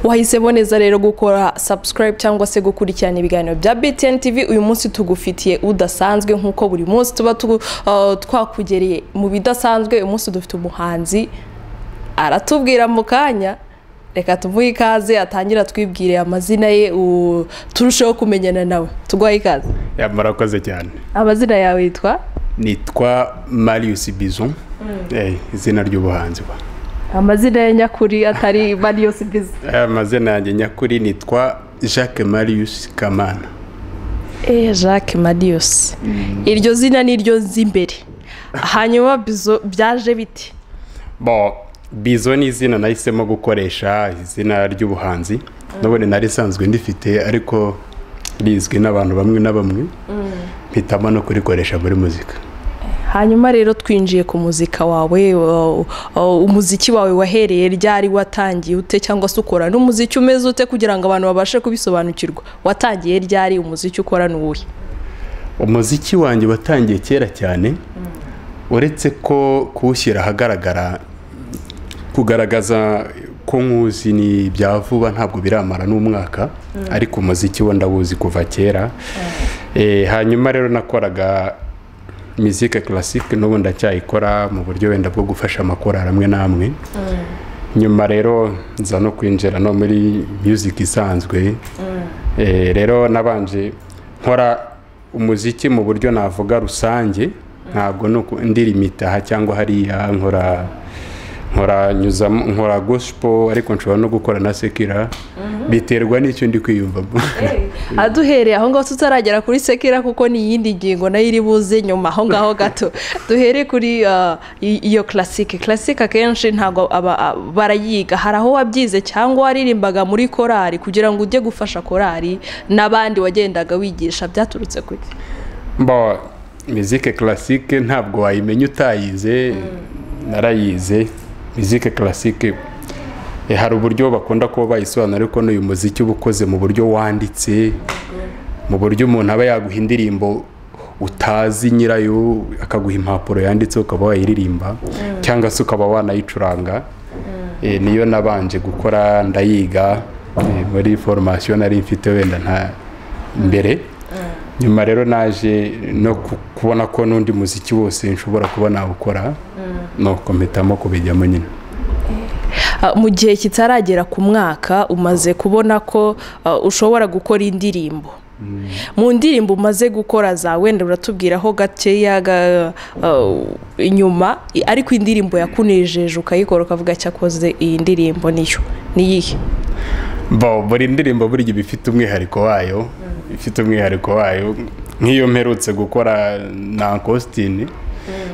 wahise boneza rero gukora subscribe cyangwa se gukurikirana ibiganiro bya BTN TV uyu munsi tugufitiye udasanzwe nk'uko buri munsi tuba tugu- uh, twakugereye mu bidasanzwe uyu munsi dufite umuhanzi aratubwira mu kanya reka tumuhe ikaze atangira atwibwire amazina ye u- turusheho kumenyana nawe tuguhaye ikaze Ya, murakoze cyane amazina yawe yitwa nitwa marius bizu Eh, izina ry'ubuhanzi bwa amazina ya nyakuri atari marius biza Eh, amazina yanjye nyakuri nitwa jacques marius kamana Eh, Jacques Marius. Iryo zina ni ryo nzi imbere. Hanyuma bizo byaje biti. bo bizo ni izina nahisemo gukoresha izina ry'ubuhanzi nabone nari isanzwe ndifite ariko rizwi n'abantu bamwe na bamwe mpitamo no kurikoresha muri muzika Hanyuma rero twinjiye ku muzika wawe, wa- wa- umuziki wawe wahereye ryari watangiye ute cyangwa se ukora n'umuziki umeze ute kugira ngo abantu babashe kubisobanukirwa. Watangiye ryari umuziki ukora n'uwuhe? umuziki wanjye watangiye kera cyane uretse ko kuwushyira ahagaragara kugaragaza ko nkuzi ni bya vuba ntabwo biramara n'umwaka ariko umuziki wo ndawuzi kuva kera Eh, hanyuma rero nakoraga mizike classique n'ubu ndacyayikora mu buryo wenda bwo gufasha amakorali amwe n'amwe nyuma rero nza no kwinjira no muri music isanzwe Eh, rero nabanje nkora umuziki mu buryo navuga rusange ntabwo ni uku- ndirimita aha cyangwa hariya nkora nkora nyuzamo nkora gospel ariko nshobora no gukora na sekira biterwa n'icyo ndi kwiyumvamo aduhereye aho ngaho tutaragera kuri sekira kuko ni iyindi ngingo nayo iri buze nyuma aho ngaho gato duhere kuri ah, i- iyo classique classique akenshi ntabwo aba- a- barayiga hari aho wabyize cyangwa waririmbaga muri korari kugira ngo ujye gufasha korari n'abandi wagendaga wigisha byaturutse kuki mbo mizike classique ntabwo wayimenya utayize narayize mizike classique eh, hari uburyo bakunda kuba bayisobanura ariko n'uyu muziki uba ukoze mu buryo wanditse mu buryo umuntu aba yaguha indirimbo utazi nyirayo akaguha impapuro yanditseho ukaba wayiririmba cyangwa se ukaba wanayicuranga Eh, niyo nabanje gukora ndayiga eh, muri foromasiyo nari mfite wenda nta mbere nyuma rero naje no ku- kubona ko n'undi muziki wose nshobora kuba nawukora nuko mpitamo kubijyamo nyine Ah, mu gihe kitaragera ku mwaka umaze kubona ko ah, ushobora gukora indirimbo mu ndirimbo umaze gukora za wenda uratubwiraho gakeya ga- ah, inyuma i- ariko indirimbo yakunejeje ukayikora ukavuga cyakoze iyi ndirimbo niyo niyihe bo buri ndirimbo burya iba ifite umwihariko wayo ifite umwihariko wayo nk'iyo mperutse gukora na kositini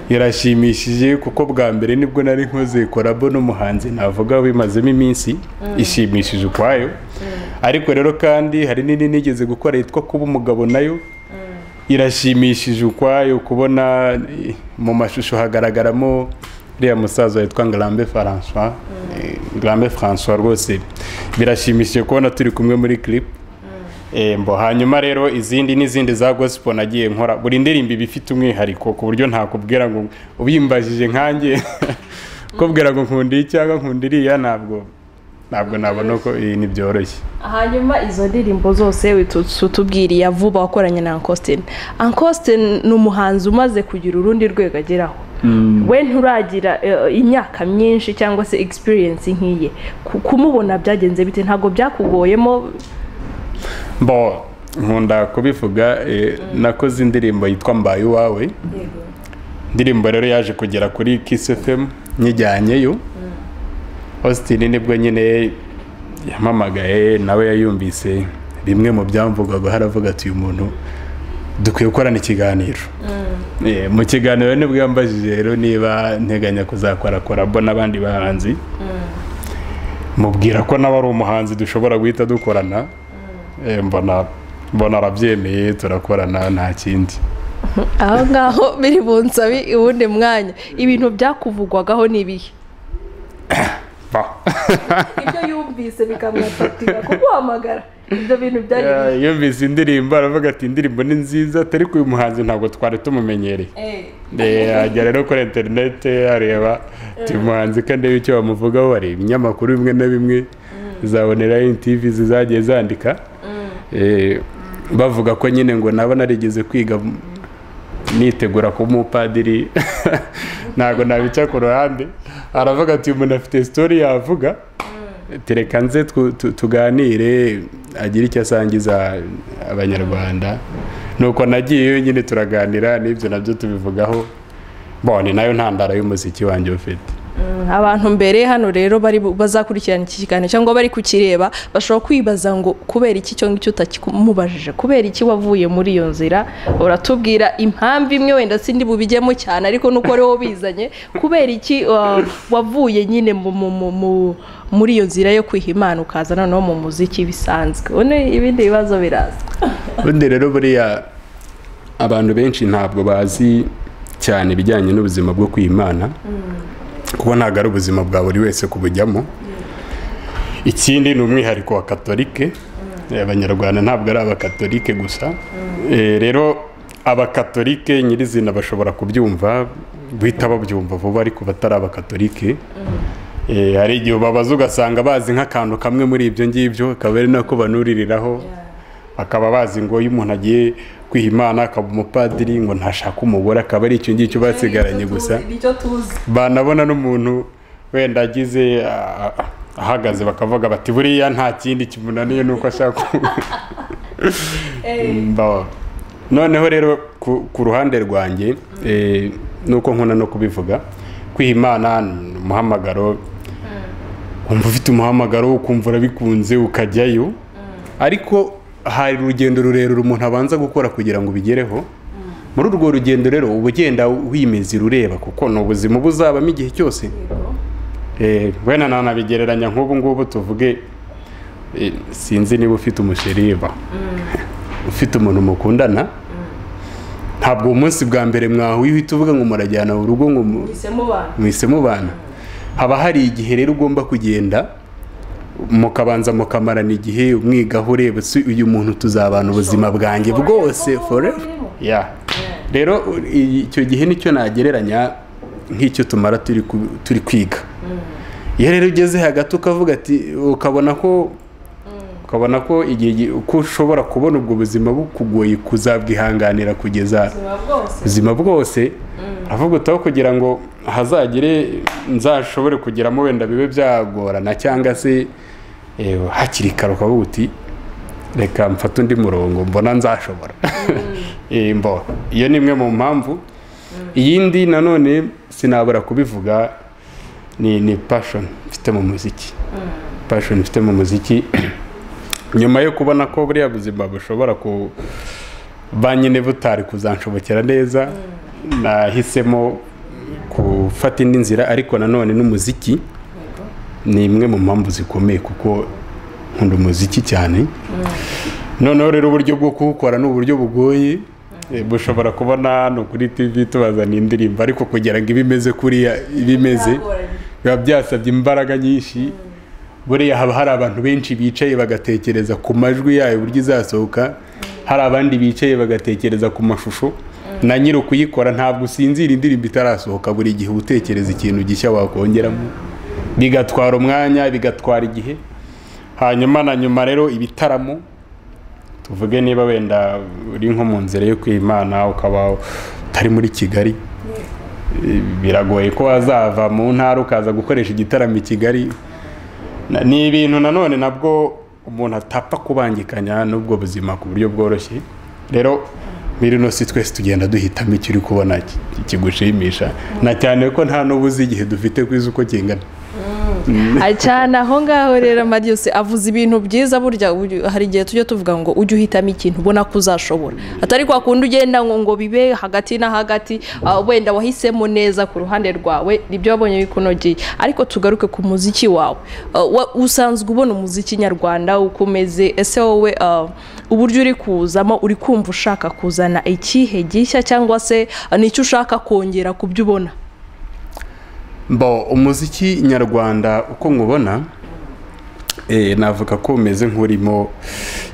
irashimishije kuko bwa mbere nibwo nari nkoze korabo n'umuhanzi navuga bimazemo iminsi ishimishije ukwayo ariko rero kandi hari n'indi nigeze gukora yitwa kuba umugabo nayo irashimishije ukwayo kubona eh, mu mashusho hagaragaramo uriya musaza witwa ngarambe francois Eh, ngarambe francois rwose birashimishije kubona turi kumwe muri clip Eh, mbo hanyuma rero izindi n'izindi za gospel nagiye nkora buri ndirimbo iba ifite umwihariko ku buryo ntakubwira ngo ubimbajije nkanjye kubwira ngo nkunda iyi cyangwa nkunda iriya ntabwo ntabwo nabona ko iyi ni byoroshye hanyuma izo ndirimbo zose tubwiriye vuba wakoranye na ankositini ankositini ni umuhanzi umaze kugira urundi rwego ageraho we nturagira eh, imyaka myinshi cyangwa se egisipiriyensi nk'iye Ku- kumubona byagenze bite ntabwo byakugoyemo bo nkunda kubivuga eh, nakoze indirimbo yitwa mbaye uwawe indirimbo rero yaje kugera kuri kiss fm nyijyanyeyo austin nibwo nyine yamamagaye nawe yayumvise bimwe mu byamvugwaga haravuga ati uyu muntu dukwiye gukorana ikiganiro Eh, mu kiganiro nibwo yambajije rero niba nteganya kuzakora korabo n'abandi bahanzi mubwira ko nawe ari umuhanzi dushobora guhita dukorana Eh, mbona mbona arabyemeye turakorana nta kindi aho ngaho biri mu nsabi uwundi mwanya ibintu byakuvugwagaho ni ibihe Ba. ibyo yumvise bikamwatatira kuguhamagara ibyo bintu byari Eh, yumvise indirimbo aravuga ati indirimbo ni nziza atari uyu muhanzi ntabwo twari tumumenyereye Eh, ajya rero kuri interineti areba ati umuhanzi kandi icyo bamuvugaho hari ibinyamakuru bimwe na bimwe zaboneraho intivi zizagiye zandika Eh, bavuga ko nyine ngo naba narigeze kwiga nitegura kuba umupadiri ntabwo nabica ku ruhande aravuga ati umuntu afite sitori yavuga tereka nze tu- tu- tuganire agire icyo asangiza abanyarwanda nuko nagiyeyo nyine turaganira n'ibyo nabyo tubivugaho Bon, ni nayo ntandaro y'umuziki wanjye ufite abantu mbere hano rero bari bu- bazakurikirana iki kiganiro cyangwa bari kukireba bashobora kwibaza ngo kubera iki cyo ngicyo utakimubajije kubera iki wavuye muri iyo nzira uratubwira impamvu imwe wenda sindi bubijyemo cyane ariko nuko ari wowe bizanye kubera iki uh, wavuye nyine mu, mu, mu, mu, muri iyo nzira yo kwiha imana ukaza noneho mu muziki bisanzwe une ibindi bibazo biraza ubundi rero buriya abantu benshi ntabwo bazi cyane ibijyanye n'ubuzima bwo kwimana kuko ntabwo ari ubuzima bwa buri wese kubujyamo ikindi ni umwihariko wa katolike Eh, abanyarwanda ntabwo ari abakatolike gusa Eh, rero abakatolike nyirizina bashobora kubyumva guhita babyumva vuba ariko batari abakatolike Eh, hari igihe ubabaza ugasanga bazi nk'akantu kamwe muri ibyo ngibyo akaba ari nako banuririraho akaba bazi ngo iyo umuntu agiye kwiha imana akaba umupadiri ngo ntashake umugore akaba ari icyo ngicyo basigaranye gusa nicyo tuzi banabona n'umuntu wenda agize ah, ah, ahagaze bakavuga bati buriya nta kindi kimunaniye nuko ashaka Mbaho. noneho rero ku ku ruhande rwanjye eh, nuko nkunda no kubivuga kwiha imana ni umuhamagaro wumva ufite umuhamagaro ukumva urabikunze ukajyayo ariko hari urugendo rurerure umuntu abanza gukora kugira ngo ubigereho muri urwo rugendo rero uba ugenda wimezira ureba kuko ni ubuzima uba uzabamo igihe cyose Eh, wenda nanabigereranya nk'ubu ngubu tuvuge eh, sinzi niba ufite umusheriba ufite umuntu mukundana ntabwo uwo munsi bwa mbere mwahuye uhita uvuga ngo murajyana urugo ngo mu- muhise mubana haba hari igihe rero ugomba kugenda mukabanza mukamarana igihe umwigaho ureba si uyu muntu tuzabana ubuzima bwanjye bwose forever Yeah. rero i- icyo gihe nicyo nagereranya nk'icyo tumara turi ku- turi kwiga iyo rero ugeze hagati ukavuga ati ukabona ko ukabona ko igihe gi- ko ushobora kubona ubwo buzima bukugoye kuzabwihanganira kugeza ubuzima bwose avuga utaho kugira ngo hazagire nzashobore kugeramo wenda bibe byagorana cyangwa se eh, hakiri kare ukavuga uti reka mfate undi murongo mbona nzashobora Eh, mbona iyo ni imwe mu mpamvu iyindi nanone sinabura kubivuga ni ni passion mfite mu muziki passion mfite mu muziki nyuma yo kubona ko buriya buzima bushobora ku ba nyine butari kuzanshobokera neza nahisemo gufata indi nzira ariko nanone n'umuziki ni imwe mu mpamvu zikomeye kuko nkunda umuziki cyane noneho rero uburyo bwo kuwukora ni uburyo bugoye Eh, bushobora kubona hano kuri tv tubazana indirimbo ariko kugira ngo ibe imeze kuriya ibe imeze biba byasabye imbaraga nyinshi buriya haba hari abantu benshi bicaye bagatekereza ku majwi yayo uburyo izasohoka hari abandi bicaye bagatekereza ku mashusho na nyiri ukuyikora ntabwo usinzira indirimbo itarasohoka buri gihe uba utekereza ikintu gishya wakongeramo bigatwara umwanya bigatwara igihe hanyuma na nyuma rero ibitaramo tuvuge niba wenda uri nko mu nzira yo kwimana ukaba utari muri kigali Eh, biragoye ko wazava mu ntara ukaza gukoresha igitaramo i kigali Na- ni ibintu nanone nabwo umuntu atapfa kubangikanya n'ubwo buzima ku buryo bworoshye rero biri no si twese tugenda duhitamo icyo uri kubona ki- kigushimisha na cyane ko nta n'ubu uzi igihe dufite kwiza uko kingana cyane aho ngaho rero Marius avuze ibintu byiza burya uyu- hari igihe tujya tuvuga ngo ujye uhitamo ikintu ubona ko uzashobora atari kwa kundi ugenda ngo ngo bibe hagati na hagati ah, wenda wahisemo neza ku ruhande rwawe nibyo wabonye bikunogeye ariko tugaruke ku muziki wawe Ah, wa- usanzwe ubona umuziki nyarwanda uko umeze ese wowe ah, uburyo uri kuzamo uri kumva ushaka kuzana ikihe gishya cyangwa se ah, ni icyo ushaka kongera ku byo ubona mbo umuziki nyarwanda uko nkubona eh, navuga ko umeze nk'urimo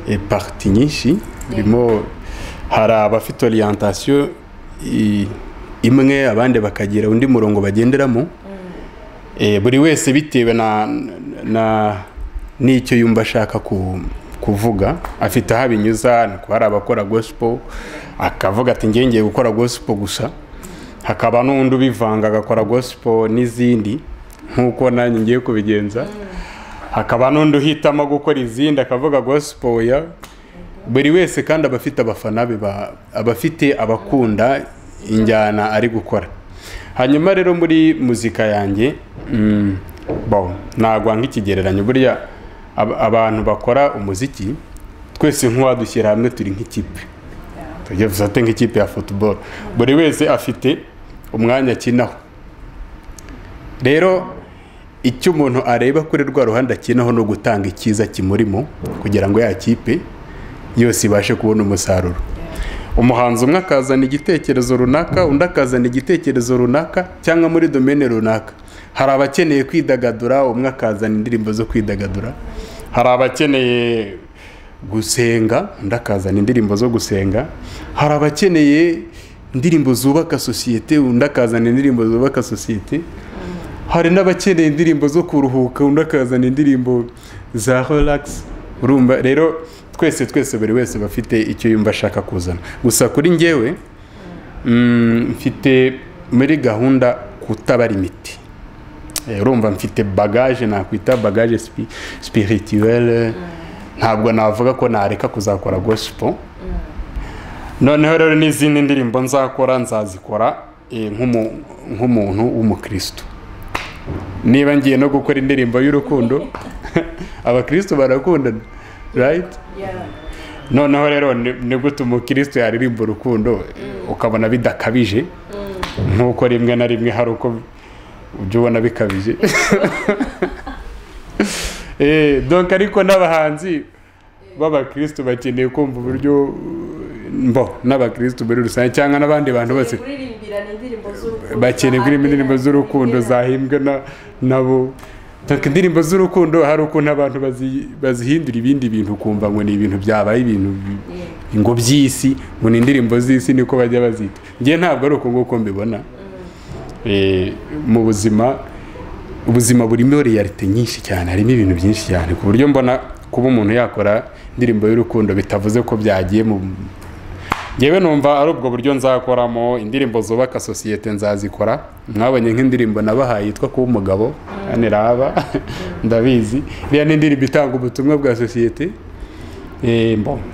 eh, parti nyinshi urimo hari abafite orientation i- imwe abandi bakagira undi murongo bagenderamo Eh, buri wese bitewe na na n'icyo yumva ashaka kuvuga afite aho abinyuza ni kuba hari abakora gospel akavuga ati ngiye ngiye gukora gospel gusa hakaba n'undi ubivanga agakora gospel n'izindi nk'uko nanjye ngiye kubigenza hakaba n'undi uhitamo gukora izindi akavuga gospel ya buri wese kandi aba afite abafana be aba afite abakunda injyana ari gukora hanyuma rero muri muzika yanjye ntabwo nk'ikigereranyo burya abantu bakora umuziki twese nk'uwadushyira hamwe turi nk'ikipe tujya dusate nk'ikipe ya futuboro buri wese afite umwanya akinaho rero icyo umuntu areba kuri rwa ruhande akinaho ni ugutanga icyiza kimurimo kugira ngo ya kipe yose ibashe kubona umusaruro umuhanzi umwe akazana igitekerezo runaka undi akazana igitekerezo runaka cyangwa muri domene runaka hari abakeneye kwidagadura umwe akazana indirimbo zo kwidagadura hari abakeneye gusenga undi akazana indirimbo zo gusenga hari abakeneye indirimbo zubaka sosiyete undi akazana indirimbo zubaka sosiyete hari n'abakeneye indirimbo zo kuruhuka undi akazana indirimbo za horagisi urumva rero twese twese buri wese aba afite icyo yumva ashaka kuzana gusa kuri ngewe mfite muri gahunda kutabara imiti urumva mfite bagaje nakwita bagaje spirituelle ntabwo navuga ko nareka kuzakora gospel noneho rero n'izindi ndirimbo nzakora nzazikora nk'umuntu w'umukristo niba ngiye no gukora indirimbo y'urukundo abakristo barakundana right noneho rero nigute umukristo yaririmba urukundo ukabona bidakabije nk'uko rimwe na rimwe hari uko ujya ubona bikabije donka ariko n'abahanzi b'abakristo bakeneye kumva uburyo mbo n'abakristo muri rusange cyangwa n'abandi bantu bose bakeneye kuririmba indirimbo z'urukundo zahimbwe nabo ntabwo indirimbo z'urukundo hari ukuntu abantu bazihindura ibindi bintu ukumva ngo ni ibintu byabaye ibintu ngo by'isi ngo ni indirimbo z'isi niko bajya bazita ngewe ntabwo ari uko nguko mbibona mu buzima ubuzima burimo reyalite nyinshi cyane harimo ibintu byinshi cyane ku buryo mbona kuba umuntu yakora indirimbo y'urukundo bitavuze ko byagiye mu ngewe numva ari ubwo buryo nzakoramo indirimbo zubaka sosiyete nzazikora mwabonye nk'indirimbo nabahaye yitwa kuba umugabo hano raba ndabizi iriya ni indirimbo itanga ubutumwa bwa sosiyete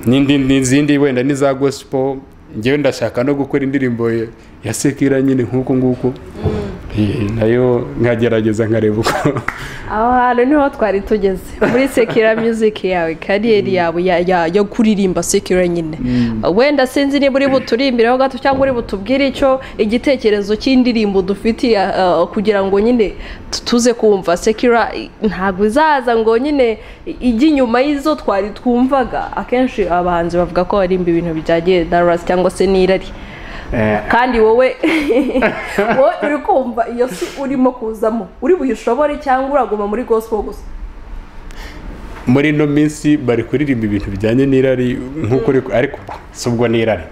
n'izindi wenda n'iza gosipo ngewe ndashaka no gukora indirimbo ya sekira nyine nk'uku nguku nayo nkagerageza nkareba uko aho hantu niho twari tugeze muri sekira muziki yawe kariyeri yawe yo kuririmba sekira nyine wenda sinzi niba uri buturimbireho gato cyangwa uri butubwire icyo igitekerezo cy'indirimbo dufitiye kugira ngo nyine tuze kumva sekira ntabwo izaza ngo nyine ijye inyuma y'izo twari twumvaga akenshi abahanzi bavuga ko barimba ibintu bijyagiye darasi cyangwa se n'irari kandi wowe wowe uri kumva iyo si urimo kuzamo uri buyishobore cyangwa uraguma muri gospel gusa muri ino minsi bari kuririmba ibintu bijyanye n'irari nk'uko uri ariko si ubwo n'irari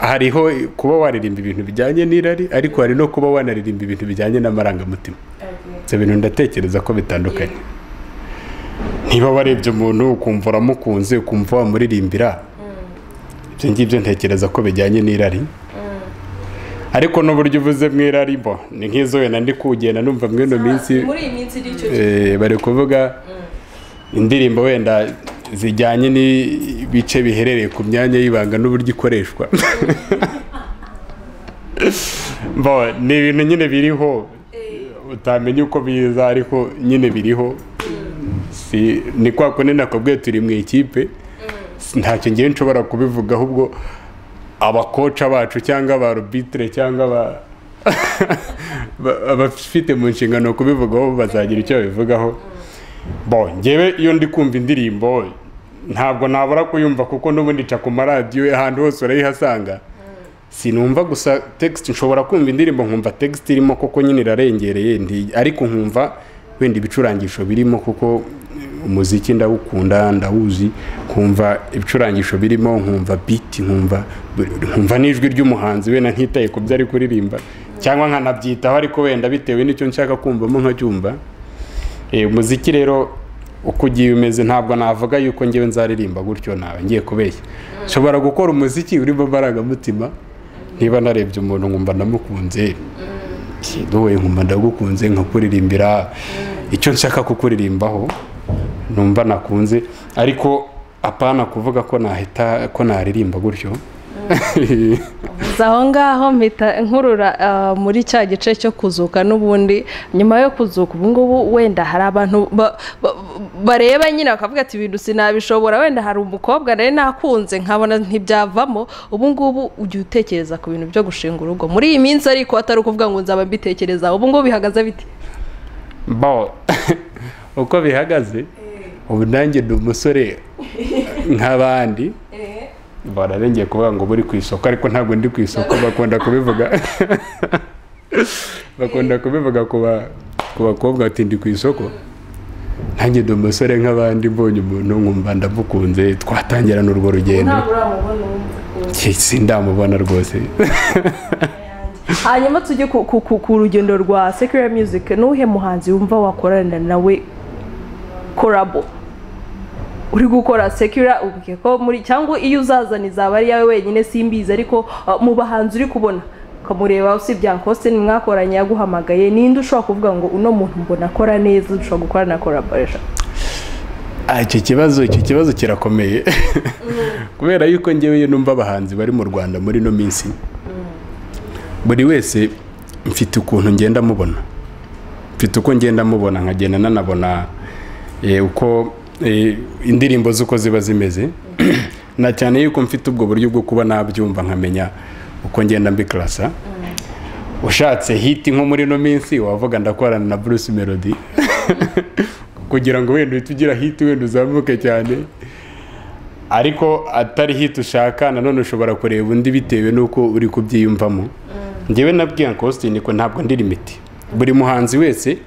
hariho kuba waririmba ibintu bijyanye n'irari ariko hari no kuba wanaririmba ibintu bijyanye n'amarangamutima ibyo bintu ndatekereza ko bitandukanye niba warebye umuntu ukumva uramukunze ukumva wamuririmbira ibyo ngibyo ntekereza ko bijyanye n'irari ariko n'uburyo uvuze mu irari mbo ni nk'izo wenda ndi kugenda numva muri ino minsi bari kuvuga indirimbo wenda zijyanye n'ibice biherereye ku myanya y'ibanga n'uburyo ikoreshwa mbo ni ibintu nyine biriho utamenya uko biza ariko nyine biriho ni kwa kundi nakubwiye turi mu ikipe ntacyo ngewe nshobora kubivuga ahubwo abakoca bacu cyangwa abarubitire cyangwa abafite mu nshingano kubivugaho bazagira icyo babivugaho bo ngewe iyo ndi kumva indirimbo ntabwo nabura kuyumva kuko n'ubundi ica ku maradiyo ahantu hose urayihasanga sinumva gusa tegisite nshobora kumva indirimbo nkumva tegisite irimo kuko nyine irarengereye ariko nkumva wenda ibicurangisho birimo kuko umuziki ndawukunda ndawuzi nkumva ibicurangisho birimo nkumva biti nkumva nkumva n'ijwi ry'umuhanzi wenda ntitaye ku byo ari kuririmba cyangwa nkanabyitaho ariko wenda bitewe n'icyo nshaka kumvamo nkacyumva Eh, umuziki rero uko ugiye umeze ntabwo navuga yuko ngewe nzaririmba gutyo nawe ngiye kubeshya nshobora gukora umuziki urimo amarangamutima niba narebye umuntu nkumva ndamukunze wowe nkumva ndagukunze nkakuririmbira icyo nshaka kukuririmbaho numva nakunze ariko apana kuvuga ko nahita ko naririmba gutyo Gusa aho ngaho mpita nkurura ah, muri cya gice cyo kuzuka n'ubundi nyuma yo kuzuka ubu ngubu wenda hari abantu ba- ba- bareba nyine bakavuga ati ibintu sinabishobora wenda hari umukobwa nari nakunze nkabona ntibyavamo ubu ngubu ujya utekereza ku bintu byo gushinga urugo muri iyi minsi ariko atari ukuvuga ngo nzaba mbitekerezaho ubu ngubu bihagaze biti bo uko bihagaze ubu nanjye ni umusore nk'abandi bararengeye kuvuga ngo buri ku isoko ariko ntabwo ndi ku isoko bakunda kubivuga bakunda kubivuga ku ba- ku bakobwa bati ndi ku isoko nanjye ndi umusore nk'abandi mbonye umuntu nkumva ndamukunze twatangirana urwo rugendo uramubona uwo sindamubona rwose hanyuma tujye ku, ku, ku, ku rugendo rwa secular music nuwuhe muhanzi wumva wakorana nawe korabo uri gukora secular ubwiye ko muri cyangwa iyo uzazana izaba ari yawe wenyine simbizi ariko uh, mu bahanzi uri kubona ukamureba usibye Uncle Austin mwakoranye yaguhamagaye ninde ushobora kuvuga ngo uno muntu mbona akora neza dushobora gukora na collaboration Ah, icyo kibazo icyo kibazo kirakomeye kubera yuko ngewe numva abahanzi bari mu rwanda muri ino minsi buri wese mfite ukuntu ngenda mubona mfite uko ngenda mubona nkagenda nanabona eh, uko eh, indirimbo z'uko ziba zimeze na cyane yuko mfite ubwo buryo bwo kuba nabyumva nkamenya uko ngenda mbikarasa ushatse hiti nko muri ino minsi wavuga ndakorana na bruce melody kugira ngo wenda uhite ugira hiti wenda uzamuke cyane ariko atari hiti ushaka nanone ushobora kureba undi bitewe n'uko uri kubyiyumvamo ngewe nabwiye Austin ko ntabwo ndi limiti buri muhanzi wese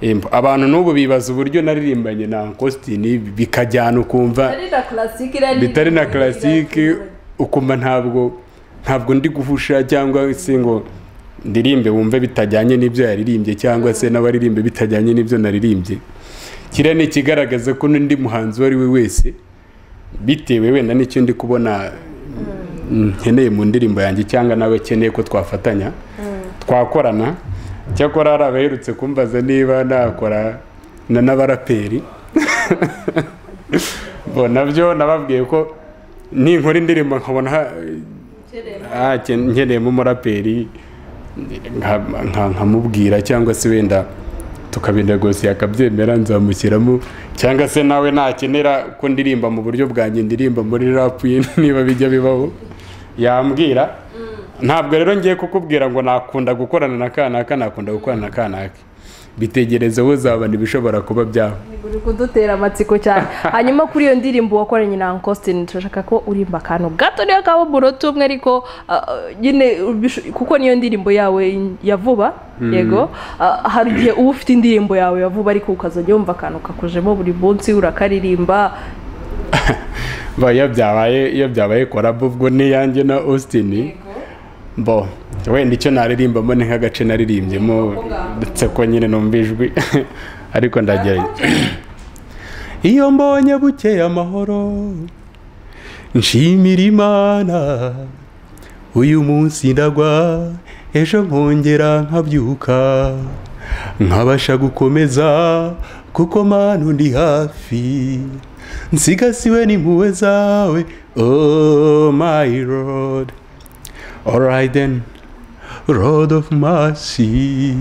em, abantu n'ubu bibaza uburyo naririmbanye na Austin bikajyana ukumva na classic irari bitari na classique ukumva ntabwo ntabwo ndi guhusha cyangwa se ngo ndirimbe wumve bitajyanye n'ibyo yaririmbye cyangwa se n'abaririmbe bitajyanye n'ibyo naririmbye kiriya ni ikigaragaza ko n'undi muhanzi uwo ari we wese bitewe wenda n'icyo ndi kubona nkeneye mu ndirimbo yanjye cyangwa nawe akeneye ko twafatanya twakorana cyakora hari abaherutse kumbaza niba nakora na n'abaraperi bo nabyo nababwiye ko ninkora indirimbo nkabona ha- ah, ke- nkeneyemo umuraperi nka- nka- nkamubwira cyangwa se wenda tukabinegosiye akabyemera nzamushyiramo cyangwa se nawe nakenera ko ndirimba mu buryo bwanjye ndirimba muri rapu ye niba bijya bibaho yambwira ntabwo rero ngiye kukubwira ngo nakunda gukorana na kanaka nakunda gukorana na kanaka bitegereze wowe uzabona ibishobora kuba byaba uri kudutera amatsiko cyane hanyuma kuri iyo ndirimbo wakoranye na Uncle Austin turashaka ko urimba akantu gato niyo kaba umunota umwe ariko ah, nyine ubisho- kuko niyo ndirimbo yawe ya vuba yego Ah, hari igihe uba ufite indirimbo yawe ya vuba ariko ukazajya wumva akantu kakujemo buri munsi urakaririmba Ba, iyo byabaye iyo byabaye korabo ubwo ni iyanjye na Austin bo wenda icyo naririmbamo ni nk'agace naririmbyemo ndetse ko nyine numva ijwi ariko ndagerageza iyo mbonye bukeye amahoro nshimira imana uyu munsi ndagwa ejo nkongera nkabyuka nkabasha gukomeza kuko manu ndi hafi nsigasiwe n'impuhwe zawe oh my lord alright then road of mercy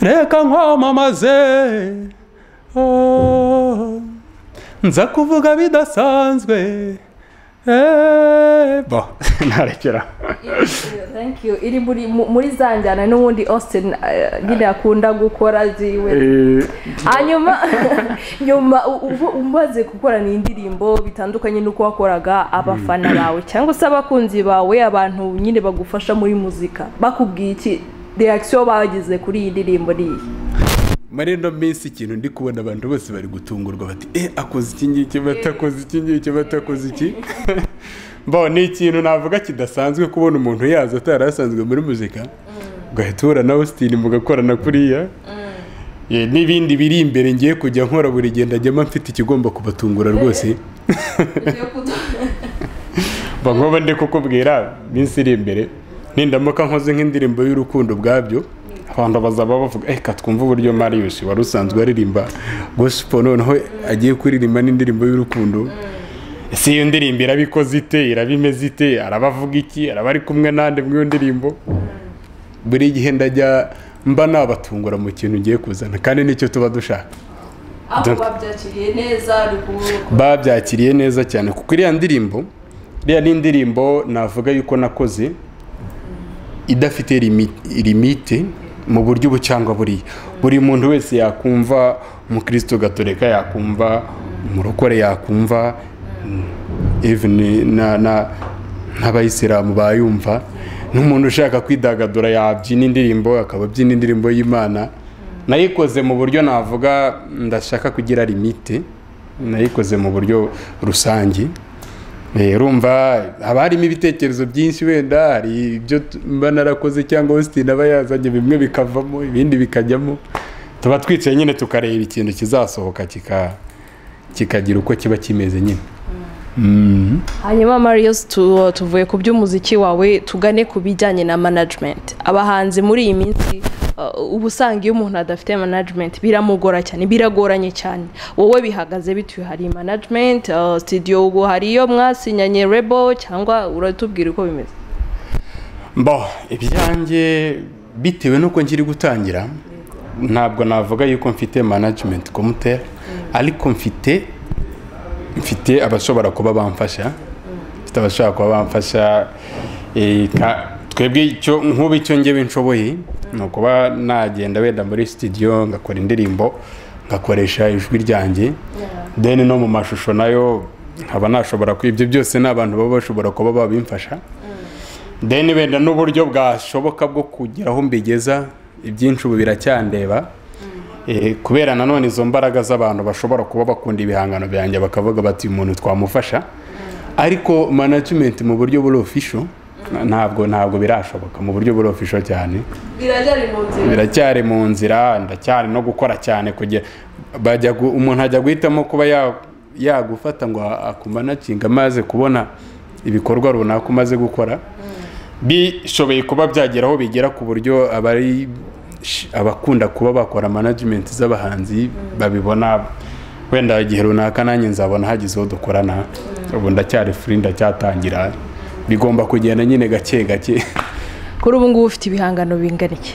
reka nkwamamaze oh, nza kuvuga bidasanzwe Eh, bo narekera thank you iri muri mu- muri za njyana n'ubundi Austin ah, nyine akunda gukora ziwe Eh, hanyuma nyuma u- ubu- umaze gukorana indirimbo bitandukanye n'uko wakoraga abafana bawe cyangwa se abakunzi bawe abantu nyine bagufasha muri muzika bakubwiye iki reaction bagize kuri iyi ndirimbo ni iyi muri ino minsi ikintu ndi kubona abantu bose bari gutungurwa bati eh akoze iki ngiki batakoze iki ngiki batakoze iki bo ni ikintu navuga kidasanzwe kubona umuntu yaza atari asanzwe muri muzika ugahita uhura na austin mugakorana kuriya Eh, n'ibindi biri imbere ngiye kujya nkora buri gihe ndajyamo mfite ikigomba kubatungura rwose bangoba ndi kukubwira minsi iri imbere nindamuka nkoze nk'indirimbo y'urukundo ubwabyo abantu bazaba bavuga reka twumve uburyo marius wari usanzwe aririmba gospel noneho agiye kuririmba n'indirimbo y'urukundo ese iyo ndirimbo irabikoze ite iraba imeze ite arabavuga iki araba ari kumwe nande mw'iyo ndirimbo buri gihe ndajya mba nabatungura mu kintu ngiye kuzana kandi nicyo tuba dushaka aho babyakiriye neza ari kubura babyakiriye neza cyane kuko iriya ndirimbo iriya ni indirimbo navuga yuko nakoze idafite limi- limite mu buryo ubu cyangwa buriya buri muntu wese yakumva umukristo gatoreka yakumva umurokore yakumva even na- na- n'abayisilamu bayumva n'umuntu ushaka kwidagadura yabyina indirimbo akaba abyina indirimbo y'imana nayikoze mu buryo navuga ndashaka kugira limite nayikoze mu buryo rusange Eh, urumva haba harimo ibitekerezo byinshi wenda hari ibyo tu- mba narakoze cyangwa Austin aba yazanye bimwe bikavamo ibindi bikajyamo tuba twicaye nyine tukareba ikintu kizasohoka kika kikagira uko kiba kimeze nyine Mhm. hanyuma marius tu- tuvuye ku by'umuziki wawe tugane ku bijyanye na management abahanzi muri iyi minsi uh, uba usanga iyo umuntu adafite management biramugora cyane biragoranye cyane wowe bihagaze bituye hari management uh, studio ubu hari iyo mwasinyanye rebo cyangwa uratubwira uko bimeze mbo ibyanjye bitewe n'uko nkiri gutangira ntabwo navuga yuko mfite management komutera ariko mfite mfite abashobora kuba bamfasha mfite abashobora kuba bamfasha eh, ka- twebwe icyo nk'ubu icyo ngewe nshoboye ni ukuba nagenda wenda muri studio ngakora indirimbo ngakoresha ijwi ryanjye then no mu mashusho nayo nkaba nashobora ku- ibyo byose ni abantu baba bashobora kuba babimfasha then wenda n'uburyo bwashoboka bwo kugera aho mbigeza ibyinshi ubu biracyandeba Eh, kubera nanone izo mbaraga z'abantu bashobora kuba bakunda ibihangano byanjye bakavuga bati uyu muntu twamufasha ariko management mu buryo buri official ntabwo ntabwo birashoboka mu buryo buri official cyane biracyari mu nzira biracyari mu nzira ndacyari no gukora cyane kugira bajya gu- umuntu ajya guhitamo kuba ya- yagufata ngo akumanacinga amaze kubona ibikorwa runaka umaze gukora bishoboye kuba byagera aho bigera ku buryo abari sh- abakunda kuba bakora management z'abahanzi babibona wenda igihe runaka nanjye nzabona hagize uwo dukorana ubu ndacyari free ndacyatangira bigomba kugenda nyine gake gake kuri ubu ngubu ufite ibihangano bingana iki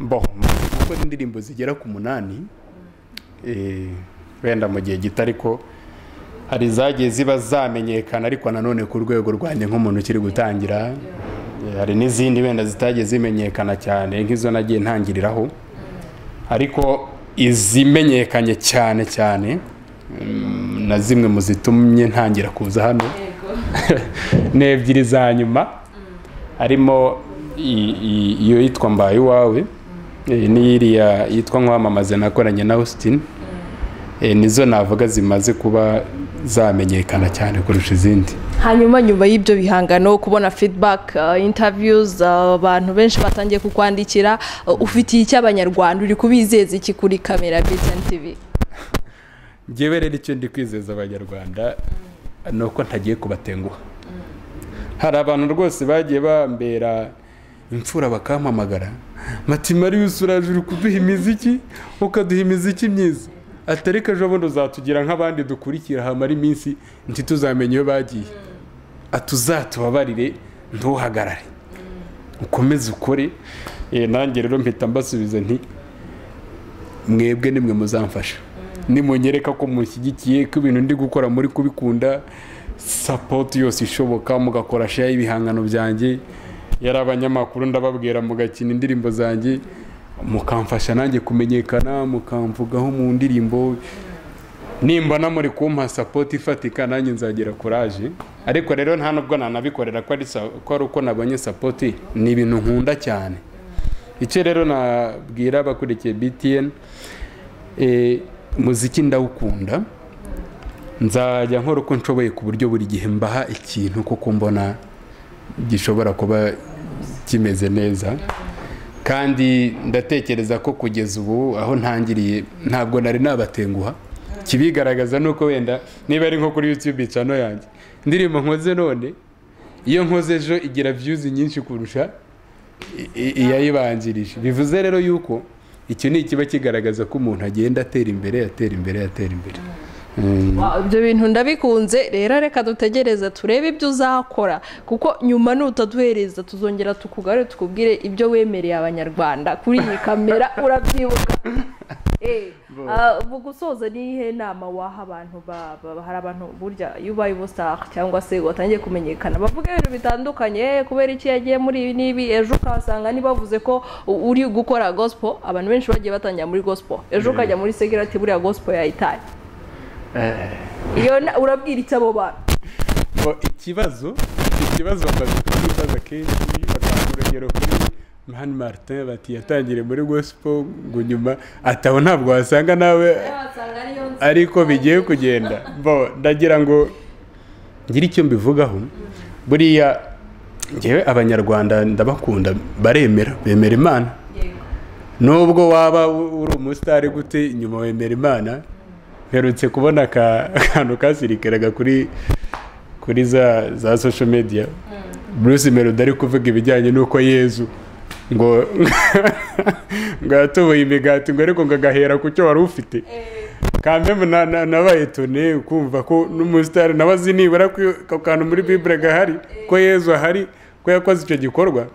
bo gukora indirimbo zigera ku munani eh, wenda mu gihe gito ariko hari izagiye ziba zamenyekana ariko nanone ku rwego rwanjye nk'umuntu ukiri gutangira Eh, hari n'izindi wenda zitagiye zimenyekana cyane nk'izo nagiye ntangiriraho ariko izimenyekanye cyane cyane mm, na zimwe mu zitumye ntangira kuza hano ni ebyiri za nyuma harimo i- i- iyo yitwa mbaye iwawe eh, n'iriya yitwa nkwamamaze nakoranye na austin Eh, nizo navuga zimaze kuba zamenyekana cyane kurusha izindi hanyuma nyuma y'ibyo bihangano kubona feedback uh, interviews uh, abantu benshi batangiye kukwandikira uh, ufitiye icyo abanyarwanda uri kubizeza iki kuri kamera BTN TV ngewe rero icyo ndi kwizeza abanyarwanda ni uko ntagiye kubatenguha hari abantu rwose bagiye bambera imfura bakampamagara mati marius uraje uri kuduha imiziki ukaduha imiziki myiza atari ko ejo bundi uzatugira nk'abandi dukurikira hamara iminsi ntituzamenye iyo bagiye atuzatubabarire ntuhagarare ukomeze ukore Eh, nanjye rero mpita mbasubiza nti mwebwe nimwe muzamfasha nimunyereka ko mushyigikiye ko ibintu ndi gukora muri kubikunda sapoti yose ishoboka mugakora share y'ibihangano byanjye yari abanyamakuru ndababwira mugakina indirimbo zanjye mukamfasha nanjye kumenyekana mukamvugaho mu ndirimbo nimba muri kumpa sapoti ifatika nanjye nzagira kuraje ariko rero nta nubwo nanabikorera ko ari sa- ko ari uko nabonye sapoti ni ibintu nkunda cyane icyo rero nabwira abakurikiye btn eh, muziki ndawukunda nzajya nkora uko nshoboye ku buryo buri gihe mbaha ikintu kuko mbona gishobora kuba kimeze neza kandi ndatekereza ko kugeza ubu aho ntangiriye ntabwo nari nabatenguha kibigaragaza ni uko wenda niba ari nko kuri yutube cano yanjye indirimbo nkoze none iyo nkoze ejo igira viyuzi nyinshi kurusha i- i- iyayibanjirije bivuze rero yuko icyo ni ikiba kigaragaza ko umuntu agenda atera imbere atera imbere atera imbere Mm. Wow, ibyo bintu ndabikunze rero reka dutegereze turebe ibyo uzakora kuko nyuma nutaduhereza tuzongera tukugare tukubwire ibyo wemereye abanyarwanda kuri iyi kamera urabyibuka Eh, ah, mu gusoza ni iyihe nama waha abantu ba- ba- hari abantu burya iyo ubaye ubustar cyangwa se watangiye kumenyekana bavuga ibintu bitandukanye "Eh, kubera iki yagiye muri ibi n'ibi ejo ukahasanga ntibavuze ko u- uri gukora gospel abantu benshi bagiye batangira muri gospel ejo ukajya muri segirati buriya gospel yayitaye iyo na- urabwira iki abo bantu ngo ikibazo ikibazo bamaze kukibaza kenshi batanga urugero kuri mani martin bati yatangiriye muri gospel ngo nyuma ataho ntabwo wasanga nawe ariko bigiye kugenda bo ndagira ngo ngire icyo mbivugaho buriya ngewe abanyarwanda ndabakunda baremera bemera imana nubwo waba u- uri umusitari gute nyuma wemera imana mperutse kubona aka- akantu kasirikiraga kuri kuri za za social media bruce melody ari kuvuga ibijyanye n'uko yezu ngo ngo yatubuye imigati ngo ariko ngo agahera ku cyo wari ufite kambe na- na- nabaye tone kumva ko n'umusitari nawe azi nibura ko ako kantu muri bibure gahari ko yezu ahari ko yakoze icyo gikorwa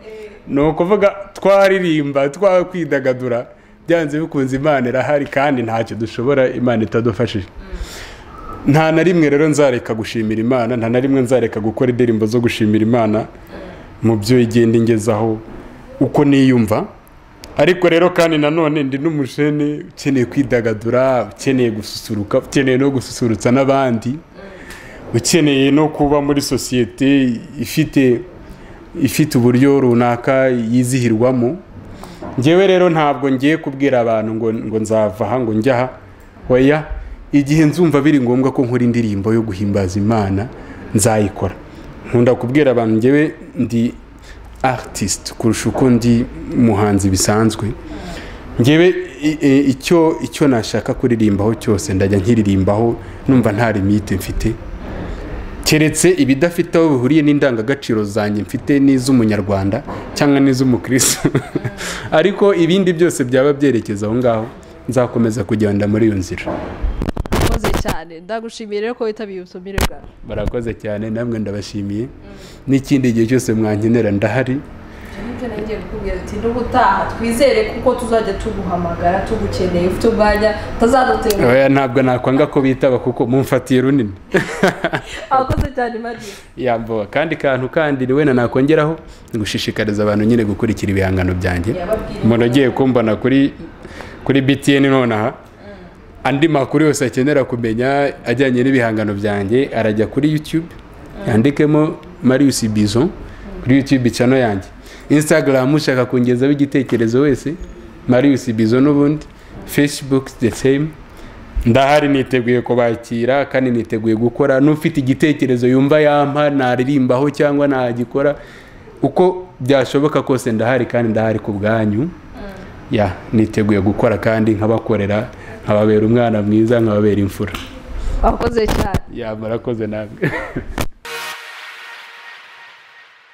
ni ukuvuga twaririmba twakwidagadura byanze bikunze imana irahari kandi ntacyo dushobora imana itadufashije nta na rimwe rero nzareka gushimira imana nta na rimwe nzareka gukora indirimbo zo gushimira imana mu byo igenda ingezaho uko niyumva ariko rero kandi nanone ndi n'umushene ukeneye kwidagadura ukeneye gususuruka ukeneye no gususurutsa n'abandi ukeneye no kuba muri sosiyete ifite ifite uburyo runaka yizihirwamo ngewe rero ntabwo ngiye kubwira abantu ngo ngo nzava aha ngo njya aha oya igihe nzumva biri ngombwa ko nkora indirimbo yo guhimbaza imana nzayikora nkunda kubwira abantu ngewe ndi artist kurusha uko ndi umuhanzi bisanzwe ngewe i- i- icyo icyo nashaka kuririmbaho cyose ndajya nkiririmbaho numva nta limite mfite keretse ibidafite aho bihuriye n'indangagaciro zanjye mfite n'iz'umunyarwanda cyangwa n'iz'umukristo ariko ibindi byose byaba byerekeza aho ngaho nzakomeza kugenda muri iyo nzira urakoze cyane ndagushimiye rero ko witabiye ubutumire bwawe barakoze cyane namwe ndabashimiye n'ikindi gihe cyose mwankenera ndahari ibyo nagiye kukubwira ati n'ubutaha twizere kuko tuzajya tuguhamagara tugukeneye ufite umwanya utazadutera Oya, ntabwo nakwanga ko bitaba kuko mumfatiye runini abakoze cyane mariya yambawe kandi kantu kandi wenda nakongeraho gushishikariza abantu nyine gukurikira ibihangano byanjye Yababwira umuntu agiye kumbona kuri kuri btn nonaha andi makuru yose akenera kumenya ajyanye n'ibihangano byanjye arajya kuri youtube yandikemo marius bison kuri youtube cano yanjye instagram ushaka kungezaho igitekerezo wese marius bison n'ubundi facebook the same ndahari niteguye kubakira kandi niteguye gukora n'ufite igitekerezo yumva yampa naririmbaho cyangwa nagikora uko byashoboka kose ndahari kandi ndahari ku bwanyu ya niteguye gukora kandi nkabakorera nkababera umwana mwiza nkababera imfura abakoze cyane ya murakoze namwe